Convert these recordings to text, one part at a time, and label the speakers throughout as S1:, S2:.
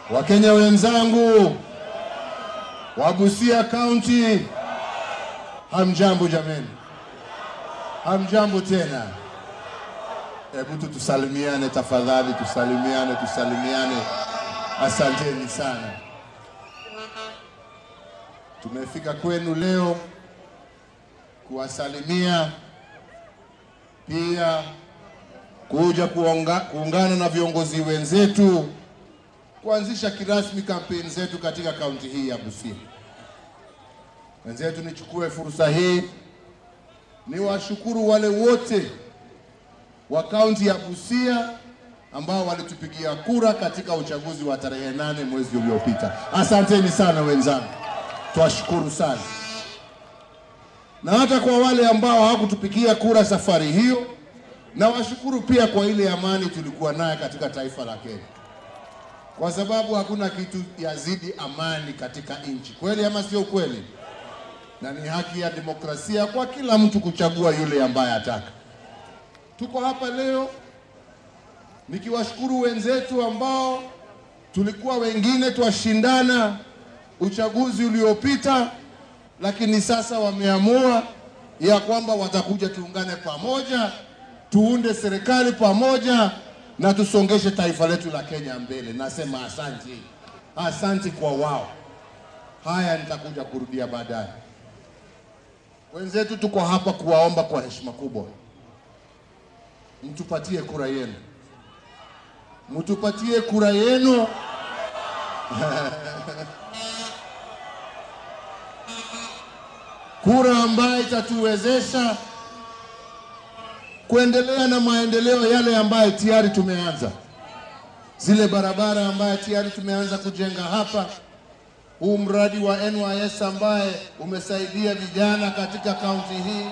S1: Wakenya wenzangu wa Busia County, hamjambo jameni, hamjambo tena. Hebu tu tusalimiane tafadhali, tusalimiane, tusalimiane. Asanteni sana. Tumefika kwenu leo kuwasalimia, pia kuja kuonga, kuungana na viongozi wenzetu kuanzisha kirasmi kampeni zetu katika kaunti hii ya Busia. Wenzetu, nichukue fursa hii niwashukuru wale wote wa kaunti ya Busia ambao walitupigia kura katika uchaguzi wa tarehe nane mwezi uliopita. Asanteni sana wenzangu, twashukuru sana. Na hata kwa wale ambao hawakutupigia kura safari hiyo, na washukuru pia kwa ile amani tulikuwa naye katika taifa la Kenya, kwa sababu hakuna kitu yazidi amani katika nchi, kweli ama sio kweli? Na ni haki ya demokrasia kwa kila mtu kuchagua yule ambaye ataka. Tuko hapa leo nikiwashukuru wenzetu ambao tulikuwa wengine twashindana uchaguzi uliopita, lakini sasa wameamua ya kwamba watakuja tuungane pamoja, tuunde serikali pamoja na tusongeshe taifa letu la Kenya mbele. Nasema asanti, asanti kwa wao. Haya nitakuja kurudia baadaye. Wenzetu, tuko hapa kuwaomba kwa heshima kubwa, mtupatie kura yenu, mtupatie kura yenu kura ambayo itatuwezesha kuendelea na maendeleo yale ambayo tayari tumeanza, zile barabara ambayo tayari tumeanza kujenga hapa, huu mradi wa NYS ambaye umesaidia vijana katika kaunti hii,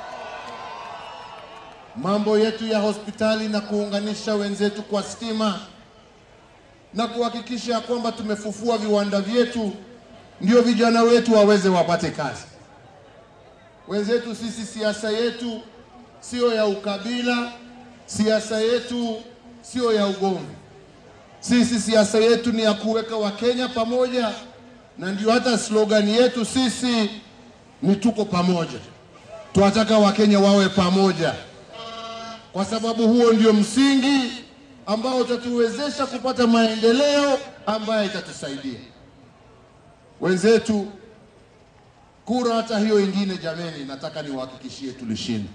S1: mambo yetu ya hospitali na kuunganisha wenzetu kwa stima na kuhakikisha kwamba tumefufua viwanda vyetu, ndio vijana wetu waweze wapate kazi. Wenzetu sisi, siasa yetu sio ya ukabila, siasa yetu sio ya ugomvi. Sisi siasa yetu ni ya kuweka Wakenya pamoja, na ndio hata slogan yetu sisi ni tuko pamoja. Tunataka Wakenya wawe pamoja, kwa sababu huo ndio msingi ambao utatuwezesha kupata maendeleo ambayo itatusaidia wenzetu. Kura hata hiyo ingine, jameni, nataka niwahakikishie tulishinda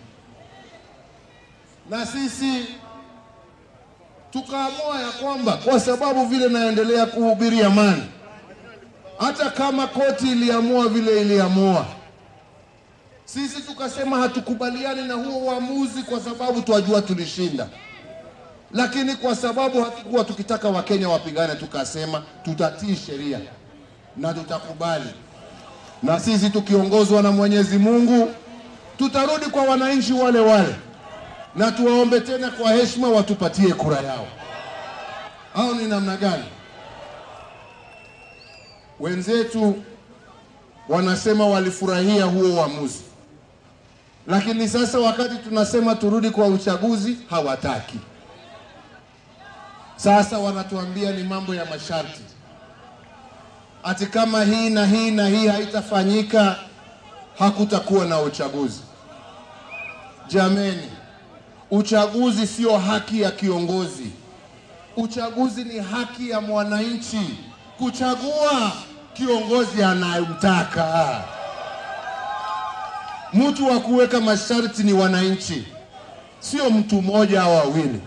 S1: na sisi tukaamua ya kwamba kwa sababu vile naendelea kuhubiri amani, hata kama koti iliamua vile iliamua, sisi tukasema hatukubaliani na huo uamuzi, kwa sababu twajua tulishinda. Lakini kwa sababu hatukuwa tukitaka Wakenya wapigane, tukasema tutatii sheria na tutakubali, na sisi tukiongozwa na Mwenyezi Mungu tutarudi kwa wananchi wale wale na tuwaombe tena kwa heshima watupatie kura yao, au ni namna gani? Wenzetu wanasema walifurahia huo uamuzi, lakini sasa wakati tunasema turudi kwa uchaguzi hawataki. Sasa wanatuambia ni mambo ya masharti, ati kama hii na hii na hii haitafanyika hakutakuwa na uchaguzi. Jameni, Uchaguzi sio haki ya kiongozi. Uchaguzi ni haki ya mwananchi kuchagua kiongozi anayemtaka. Mtu wa kuweka masharti ni wananchi, sio mtu mmoja au wawili.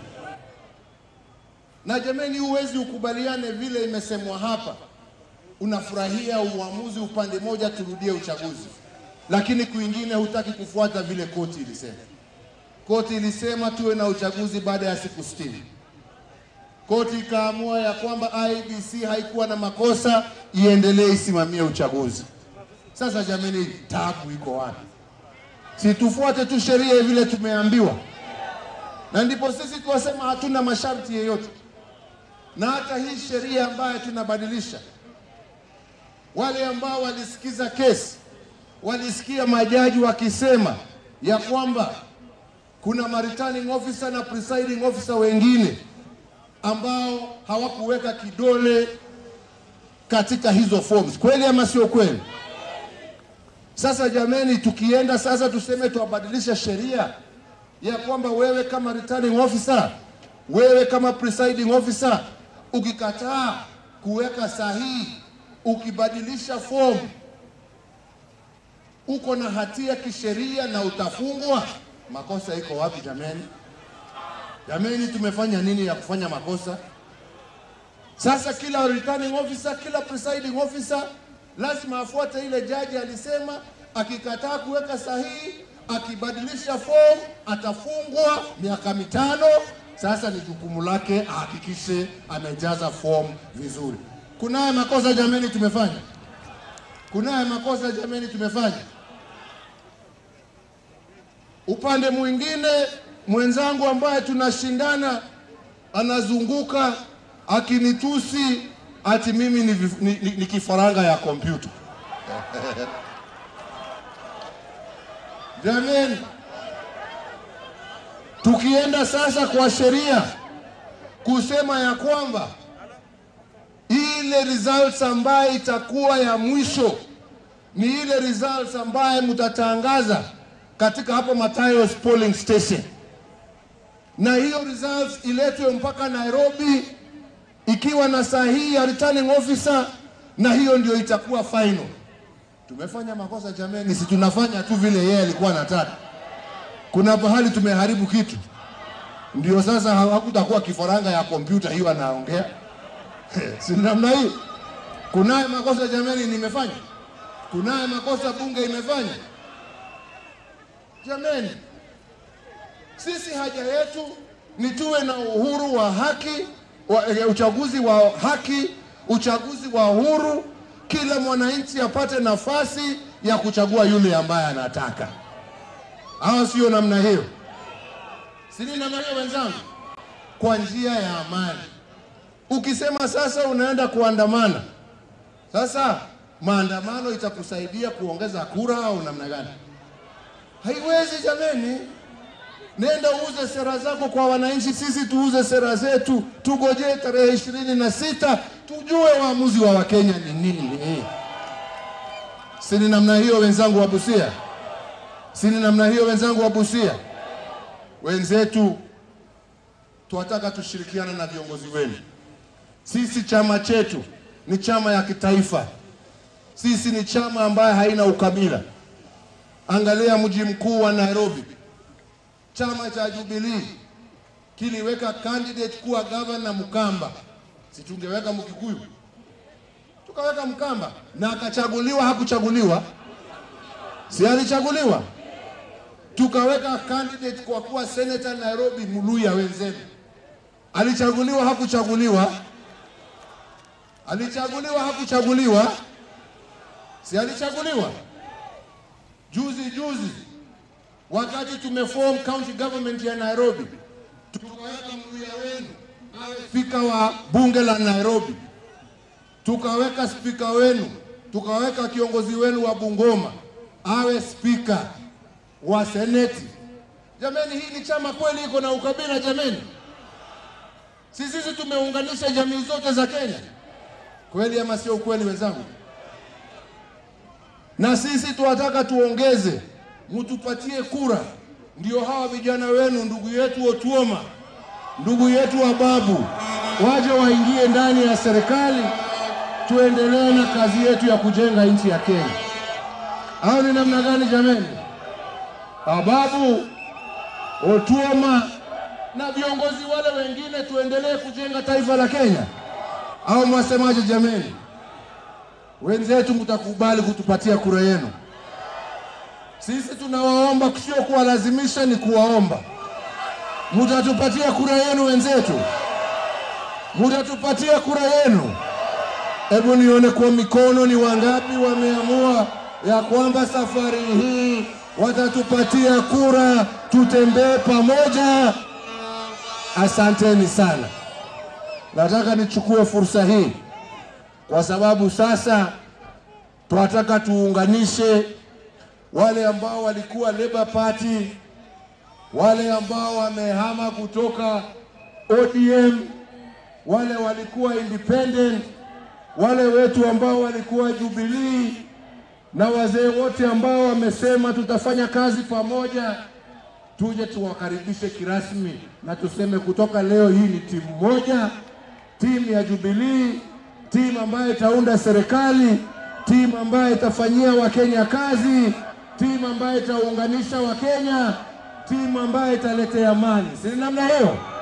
S1: Na jameni, huwezi ukubaliane vile imesemwa hapa, unafurahia uamuzi upande moja, turudie uchaguzi, lakini kwingine hutaki kufuata vile koti ilisema. Koti ilisema tuwe na uchaguzi baada ya siku sitini. Koti ikaamua ya kwamba IEBC haikuwa na makosa, iendelee isimamie uchaguzi. Sasa jamani, tabu iko wapi? Si tufuate tu sheria vile tumeambiwa, na ndipo sisi tuwasema hatuna masharti yeyote. Na hata hii sheria ambayo tunabadilisha, wale ambao walisikiza kesi walisikia majaji wakisema ya kwamba kuna ma returning officer na presiding officer wengine ambao hawakuweka kidole katika hizo forms. Kweli ama sio kweli? Sasa jameni, tukienda sasa tuseme tuwabadilisha sheria ya kwamba wewe kama returning officer, wewe kama presiding officer, ukikataa kuweka sahihi, ukibadilisha form, uko na hatia kisheria na utafungwa. Makosa iko wapi jameni? Jameni, tumefanya nini ya kufanya makosa? Sasa kila returning officer, kila presiding officer lazima afuate ile jaji alisema. Akikataa kuweka sahihi, akibadilisha form atafungwa miaka mitano. Sasa ni jukumu lake ahakikishe amejaza form vizuri. Kunaye makosa jameni, tumefanya kunaye makosa jameni, tumefanya. Upande mwingine mwenzangu ambaye tunashindana anazunguka akinitusi ati mimi ni, vif- ni, ni, ni kifaranga ya kompyuta. Jameni, tukienda sasa kwa sheria kusema ya kwamba ile results ambayo itakuwa ya mwisho ni ile results ambaye mtatangaza katika hapo Matayos polling station, na hiyo results iletwe mpaka Nairobi ikiwa na sahihi ya returning officer, na hiyo ndio itakuwa final. Tumefanya makosa jameni, si tunafanya tu vile yeye alikuwa anataka. Kuna pahali tumeharibu kitu, ndio sasa hakutakuwa kifaranga ya kompyuta hiyo anaongea si namna hii. Kunaye makosa jameni, nimefanya kunaye makosa bunge imefanya jameni. Sisi haja yetu ni tuwe na uhuru wa haki wa, eh, uchaguzi wa haki, uchaguzi wa uhuru, kila mwananchi apate nafasi ya kuchagua yule ambaye anataka, au sio? Namna hiyo, si ni namna hiyo wenzangu, kwa njia ya amani. Ukisema sasa unaenda kuandamana, sasa maandamano itakusaidia kuongeza kura au namna gani? Haiwezi jameni. Nenda uuze sera zako kwa wananchi, sisi tuuze sera zetu, tugojee tarehe ishirini na sita tujue waamuzi wa Wakenya ni nini. Si ni namna hiyo wenzangu wa Busia? Si ni namna hiyo wenzangu wa Busia? Wenzetu tunataka tushirikiane na viongozi wenu. Sisi chama chetu ni chama ya kitaifa, sisi ni chama ambaye haina ukabila. Angalia mji mkuu wa Nairobi, chama cha Jubilee kiliweka candidate kuwa gavana Mkamba, si tungeweka Mkikuyu? Tukaweka Mkamba na akachaguliwa. Hakuchaguliwa? Si alichaguliwa? Tukaweka candidate kwa kuwa senator Nairobi, Muluya wenzenu, alichaguliwa? Hakuchaguliwa? Alichaguliwa? Hakuchaguliwa? Si alichaguliwa? Juzi juzi wakati tumeform county government ya Nairobi, tukaweka Mluya wenu awe spika wa bunge la Nairobi, tukaweka spika wenu, tukaweka kiongozi wenu wa Bungoma awe spika wa seneti. Jameni, hii ni chama kweli iko na ukabila jameni? Si sisi tumeunganisha jamii zote za Kenya, kweli ama sio kweli wenzangu? na sisi tunataka tuongeze, mtupatie kura, ndio hawa vijana wenu, ndugu yetu Otuoma, ndugu yetu wa Babu, waje waingie ndani ya serikali, tuendelee na kazi yetu ya kujenga nchi ya Kenya. Au ni namna gani jameni? Ababu, Otuoma na viongozi wale wengine, tuendelee kujenga taifa la Kenya, au mwasemaje jameni? Wenzetu mtakubali kutupatia kura yenu. Sisi tunawaomba, sio kuwalazimisha, ni kuwaomba. Mtatupatia kura yenu wenzetu, mtatupatia kura yenu. Hebu nione kwa mikono, ni wangapi wameamua ya kwamba safari hii watatupatia kura, tutembee pamoja. Asanteni sana. Nataka nichukue fursa hii kwa sababu sasa tunataka tuunganishe wale ambao walikuwa Labour Party, wale ambao wamehama kutoka ODM, wale walikuwa independent, wale wetu ambao walikuwa Jubilee na wazee wote ambao wamesema tutafanya kazi pamoja, tuje tuwakaribishe kirasmi na tuseme kutoka leo hii ni timu moja, timu ya Jubilee, timu ambayo itaunda serikali, timu ambayo itafanyia Wakenya kazi, timu ambayo itaunganisha Wakenya, timu ambayo italetea amani. Si namna hiyo?